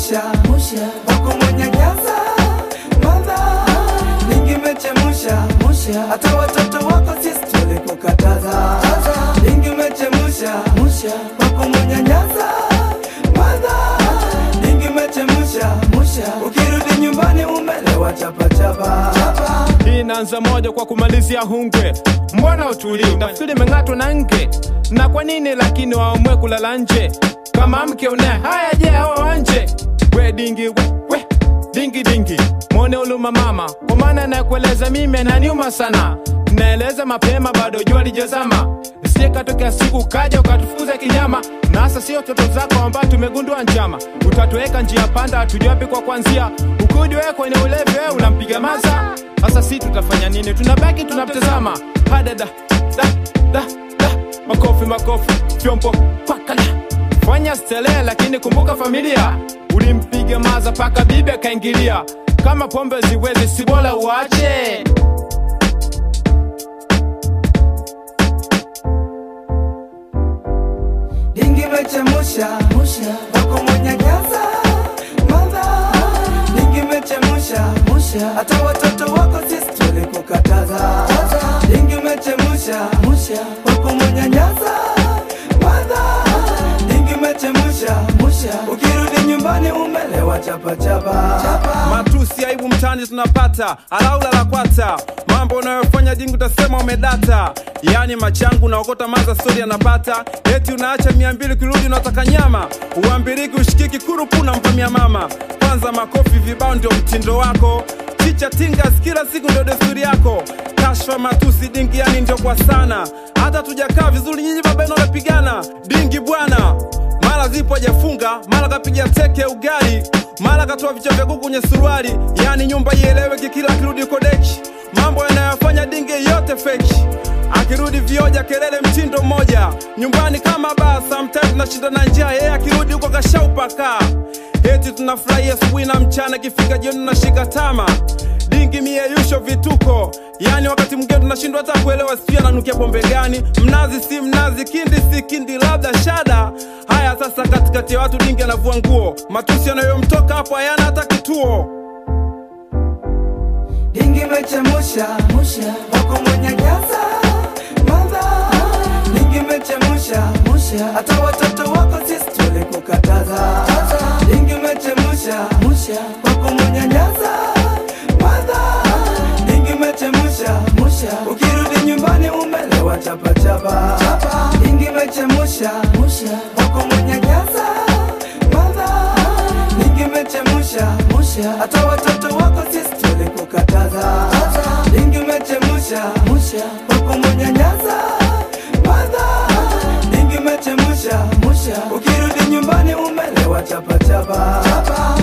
musha musha wako mwenye nyaza madha lingi mechemusha musha hata watoto wako sisi tulikukataza lingi mechemusha musha wako mwenye nyaza madha lingi mechemusha musha ukirudi nyumbani umelewa chapachapa chapa hii inaanza moja kwa kumalizia hungwe mbona utulii nafikiri imeng'atwa na nge na kwa nini lakini waamue kulala nje kama mke une haya je hawa wanje we dingi we, we dingi dingi mwone uluma mama kwa maana nakueleza mimi ananiuma sana naeleza mapema bado jua lijazama sie katokea siku kaja ukatufuza kinyama na hasa sio toto zako ambao tumegundua njama utatuweka njia panda hatujawapi kwa kwanzia ukudi wewe kwenye ulevi wewe unampiga maza sasa si tutafanya nini tunabaki tunamtazama hadada da, da, da. makofi makofi vyombo pakala fanya stelehe lakini kumbuka familia ulimpiga maza paka bibi akaingilia kama pombe ziwezi si bora uache lingi mechemusha musha wako mwenye nyaza madha lingi mechemusha musha hata watoto wako sisi tulikukataza lingi mechemusha musha wako mwenye nyaza madha lingi mechemusha musha ukirudi nyumbani umelewa chapachapa chapa. matusi aibu mtani tunapata alaula la kwata mambo unayofanya jingi utasema umedata yaani machangu unaokota maza stori anapata eti unaacha mia mbili kirudi unataka nyama uambiriki ushikiki kurupu unampamia mama kwanza makofi vibao ndio mtindo wako chicha tingas kila siku ndio desturi yako kashfa matusi dingi yani ndio kwa sana hata tujakaa vizuri nyinyi baba yenu wanapigana dingi bwana mara zipo hajafunga mara kapiga teke ugali mara katoa vichwa vya kuku kwenye suruali yani nyumba ieleweki kila akirudi kodechi mambo yanayofanya dinge yote feki akirudi vioja kelele mtindo mmoja nyumbani kama baa sometimes tunashinda na njaa yeye akirudi huko kashaupaka eti tunafurahia asubuhi na mchana ikifika jioni tunashika tama dingi mieyusho vituko yani wakati mwingine tunashindwa hata kuelewa sijui ananukia pombe gani mnazi si mnazi kindi si kindi labda shada haya sasa katikati ya watu dingi anavua nguo matusi yanayomtoka hapo hayana hata kituo lingi mechemusha musha wako mwenye nyaza madha lingi mechemusha musha hata watoto wako sisi tulikukataza lingi mechemusha musha wako mwenye nyaza madha lingi mechemusha musha ukirudi nyumbani umelewa chapachapa lingi mechemusha musha wako mwenye nyaza madha lingi mechemusha musha hata watoto wako sisi tulikukataza lingi mechemusha musha wako mwenye nyaza madha lingi mechemusha musha ukirudi nyumbani umelewa chapachapa